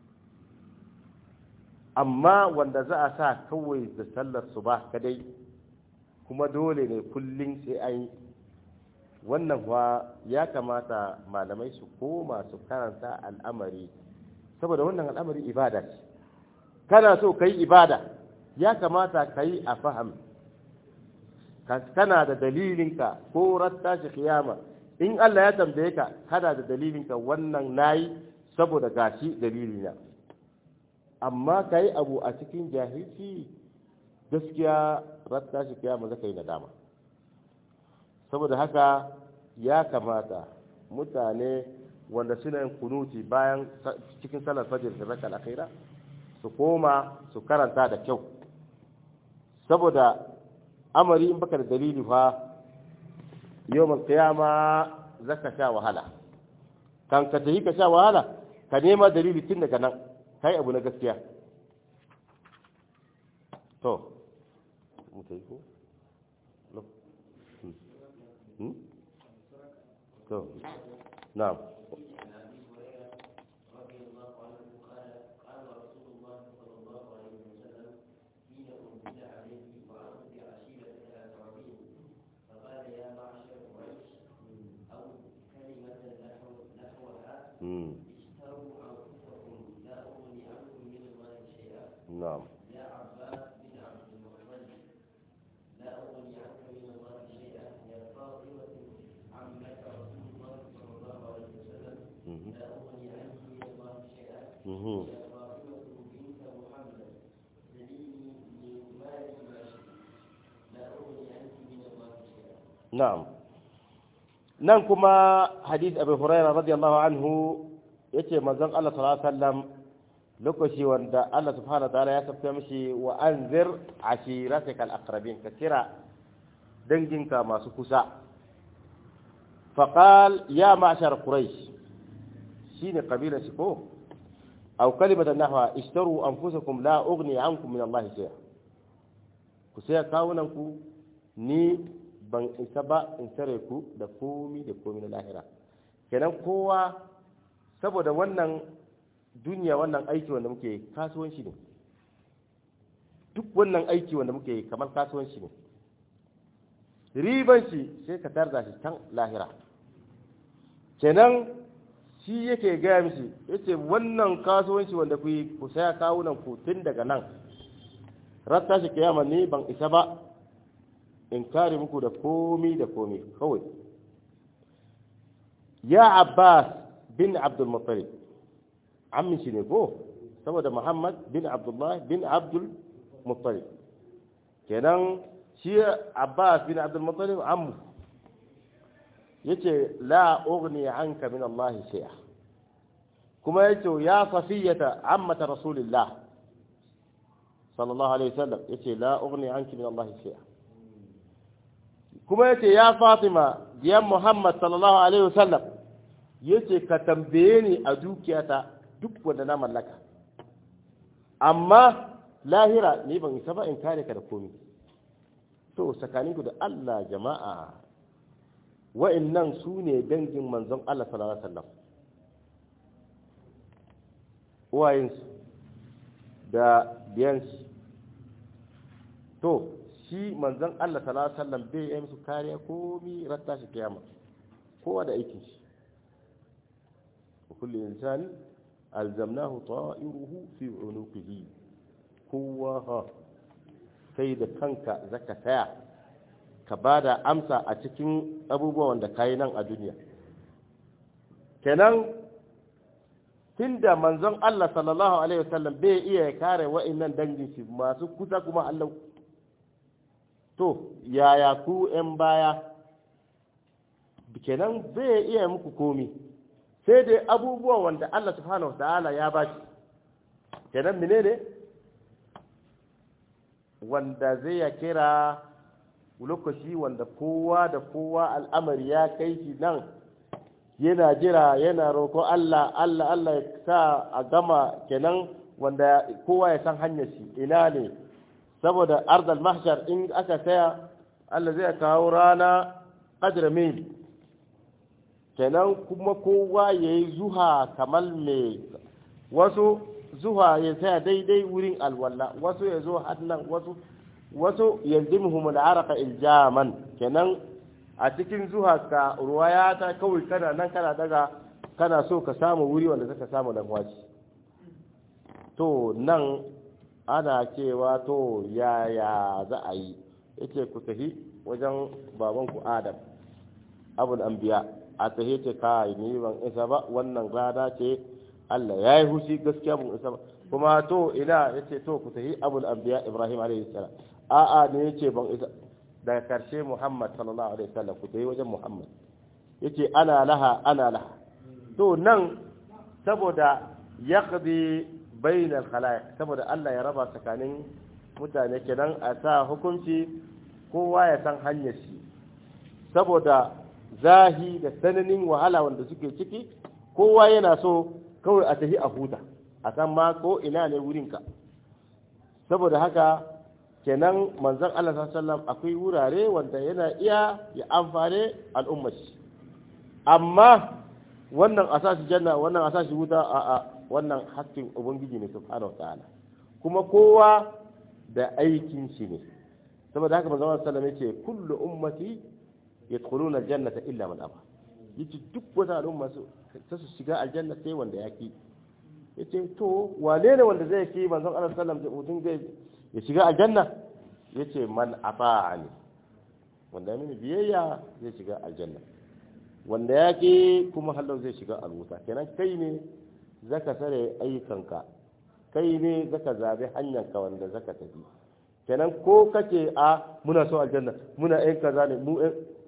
amma wanda za a sa kawai da sallar su ba kadai kuma dole ne kullum sai an yi wannan kuwa ya kamata malamai su koma su karanta al'amari saboda wannan al'amari ibada ce kana so ka yi ibada ya kamata ka yi a faham kana da dalilinka ko ratta shi kiyama in Allah ya tambaye ka kana da dalilinka wannan nayi saboda gashi dalilina amma ka yi abu a cikin jahilci gaskiya ratta shi kiyama zaka yi nadama saboda haka ya kamata mutane wanda suna yin kunuti bayan cikin salar fajr da raka al'akhira su koma su karanta da kyau saboda amari in baka da dalili fa yawmal qiyama zaka sha wahala kan ka tafi ka sha wahala ka nema dalili tun daga nan kai abu na gaskiya to mutai ko to na'am نعم يا عباس بن عبد المطلب لا أغني عنك من الله شيئا يا فاطمة عمك رسول الله صلى الله عليه وسلم لا أغني عنك من الله شيئا يا فاطمة بنت محمد سليني من مالي ما شئت لا أغني عنك من الله شيئا نعم nan kuma hadith abu huraira radiyallahu anhu yace manzon Allah sallallahu alaihi wasallam lokaci wanda Allah subhanahu wa ta'ala ya sabta mishi wa anzir ashiratika al-aqrabin ka kira danginka masu kusa faqal ya ma'shar quraish shine kabila shi ko aw kalimatan nahwa ishtaru anfusakum la ughni ankum min Allah shay'a ku sai kawunan ku ni ban isa ba in tare ku da komi da komi na lahira kenan kowa saboda wannan duniya wannan aiki wanda muke kasuwanci ne duk wannan aiki wanda muke kamar kasuwanci ne riban shi sai ka tarda shi can lahira kenan shi yake gaya mishi yace wannan kasuwanci wanda ku yi ku saya kawunan ku tun daga nan ratta shi kiyama ne ban isa ba in kare muku da komi da komi kawai ya abbas bin abdul muttalib ammin shi ne ko saboda muhammad bin abdullah bin abdul muttalib kenan shi abbas bin abdul muttalib ammu yace la ughni anka min allah shay'a kuma yace ya safiyata ammata rasulillah sallallahu alaihi wasallam yace la ughni anki min allah shay'a kuma yace ya fatima diyan muhammad sallallahu alaihi wasallam yace ka tambaye ni a dukiyata duk wanda na mallaka amma lahira ni ban isa ba in kare ka da komi to tsakaninku da Allah jama'a wa'annan su ne dangin manzon Allah sallallahu alaihi wasallam uwayensu da biyansu to shi manzon Allah sallallahu alaihi wasallam bai yi musu kariya komi ratta shi kiyama kowa da aikin shi kullu insani alzamnahu ta'iruhu fi unuqihi kowa ha kai da kanka zaka taya ka bada amsa a cikin abubuwan da kayi nan a duniya kenan tunda manzon Allah sallallahu alaihi wasallam bai iya kare wa'annan dangin shi masu kusa kuma Allah to yaya ku ‘yan baya kenan zai iya muku komi sai dai abubuwan wanda Allah subhanahu ta'ala ya ba shi kenan mine ne wanda zai ya kira lokaci wanda kowa da kowa al'amari ya kai shi nan yana jira yana roƙo Allah Allah Allah ya sa a gama kenan wanda kowa ya san hanyar shi ina ne saboda ardal mahshar in aka tsaya Allah zai kawo rana qadr mil kenan kuma kowa yayi zuha kamar me wasu zuha ya tsaya daidai wurin alwala wasu ya zo hannan wasu wasu yalzimuhum al'araqa iljaman kenan a cikin zuha ka ruwaya ta kawai kana nan kana daga kana so ka samu wuri wanda zaka samu da waci to nan ana cewa to yaya za a yi yace ku tafi wajen babanku adam abul anbiya a tafi ce kai ni ban isa ba wannan rana ce Allah ya yi hushi gaskiya ban isa ba kuma to ina yace to ku tafi abul anbiya ibrahim alaihi salam a'a ne yace ban isa daga karshe muhammad sallallahu alaihi wasallam ku tafi wajen muhammad yace ana laha ana laha to nan saboda yaqdi bainal khalaiq saboda Allah ya raba tsakanin mutane kenan a sa hukunci kowa ya san hanyar shi saboda zahi da sananin wahala wanda suke ciki kowa yana so kawai a tafi a huta a san ma ko ina ne wurinka saboda haka kenan manzon Allah sallallahu akwai wurare wanda yana iya ya amfane al'ummar shi amma wannan asashi janna wannan asashi wuta a a wannan hakkin ubangiji ne subhanahu ta'ala kuma kowa da aikin shi ne saboda haka manzon Allah sallallahu alaihi wasallam yace kullu ummati yadkhuluna aljannata illa man aba yace duk wata al'umma su ta su shiga aljanna sai wanda yaki yace to wane ne wanda zai ki manzon Allah sallallahu alaihi wasallam zai ya shiga aljanna yace man ata'ani wanda mini biyayya zai shiga aljanna wanda yaki kuma hallau zai shiga alwuta kenan kai ne zaka sare ayyukanka kai ne zaka zabi hanyarka wanda zaka tafi kenan ko kake a muna so aljanna muna yin kaza ne mu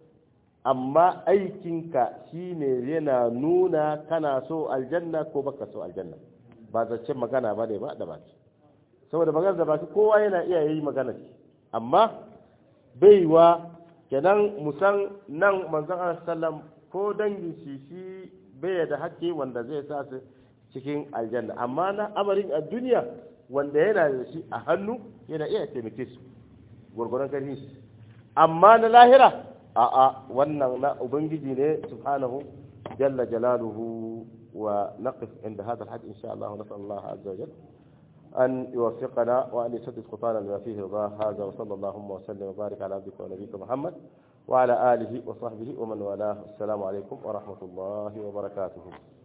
amma aikinka shine yana nuna kana so aljanna ko baka so aljanna ba zancen magana ba ne ba da baki saboda magana da baki kowa yana iya yi magana ce amma baiwa kenan musan nan manzon Allah sallam ko dangin shi shi bai da haƙƙi wanda zai sa su cikin aljanna amma na amarin a duniya wanda yana da shi a hannu yana iya taimake su gwargwaron karfin shi amma na lahira a'a wannan na ubangiji ne subhanahu jalla jalaluhu wa naqif inda hadha alhad insha Allah nasal Allah azza wa jalla أن يوفقنا وأن يسدد خطانا لما فيه رضاه هذا وصلى اللهم وسلم وبارك على عبدك ونبيك محمد وعلى آله وصحبه ومن والاه السلام عليكم ورحمة الله وبركاته